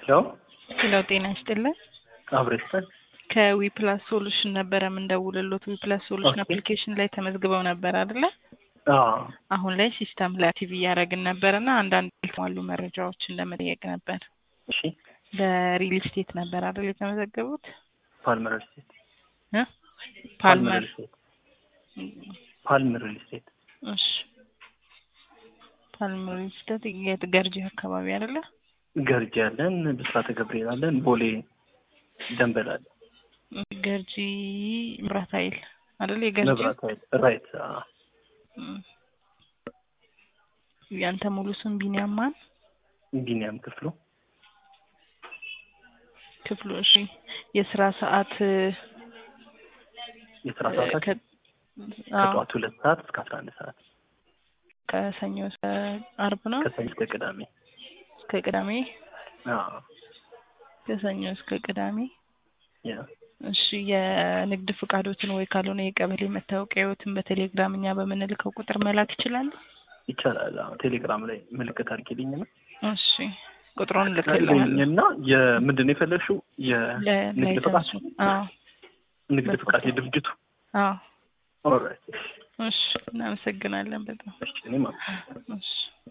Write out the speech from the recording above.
ሄሎ ሄሎ ጤና ይስጥልን። አብሬስተን ከዊፕላስ ሶሉሽን ነበረ የምንደውልሎት። ዊፕላስ ሶሉሽን ኦኬ። አፕሊኬሽን ላይ ተመዝግበው ነበር አይደለ? አዎ አሁን ላይ ሲስተም ላይ አክቲቭ እያደረግን ነበር እና አንዳንድ ያልተሟሉ መረጃዎችን ለመጠየቅ ነበር። እሺ በሪል ስቴት ነበር አይደል የተመዘገቡት? ፓልመር ሪል ስቴት እ? ፓልመር ሪል ስቴት ፓልመር ሪል ስቴት እሺ። ፓልመር ሪል ስቴት የት ገርጂ አካባቢ አይደለ? ገርጂ ያለን ብስራተ ገብርኤል አለን ቦሌ ደንበል አለ ገርጂ መብራት ኃይል አይደል? የገርጂ መብራት ኃይል ራይት አዎ። እም። ያንተ ሙሉ ስም ቢኒያም ማን? ቢኒያም ክፍሉ ክፍሉ። እሺ። የስራ ሰዓት የስራ ሰዓታት ከ- አዎ፣ ከጠዋት ሁለት ሰዓት እስከ አስራ አንድ ሰዓት ከሰኞ እስከ አርብ ነው። ከሰኞ እስከ ቅዳሜ እስከ ቅዳሜ አዎ ከሰኞ እስከ ቅዳሜ። ያ እሺ የንግድ ፍቃዶትን ወይ ካልሆነ የቀበሌ መታወቂያዎትን በቴሌግራም እኛ በምንልከው ቁጥር መላክ ይችላል። ይቻላል። አዎ ቴሌግራም ላይ ምልክት አድርጊልኝ ነው እሺ ቁጥሩን ልክልሃለሁ። እና የምንድን ነው የፈለግሽው? የንግድ ፍቃድ ለላይሰንሱ። አዎ ንግድ ፍቃድ የድርጅቱ አዎ። ኦልራይት እሺ እናመሰግናለን በጣም እሺ እኔም እሺ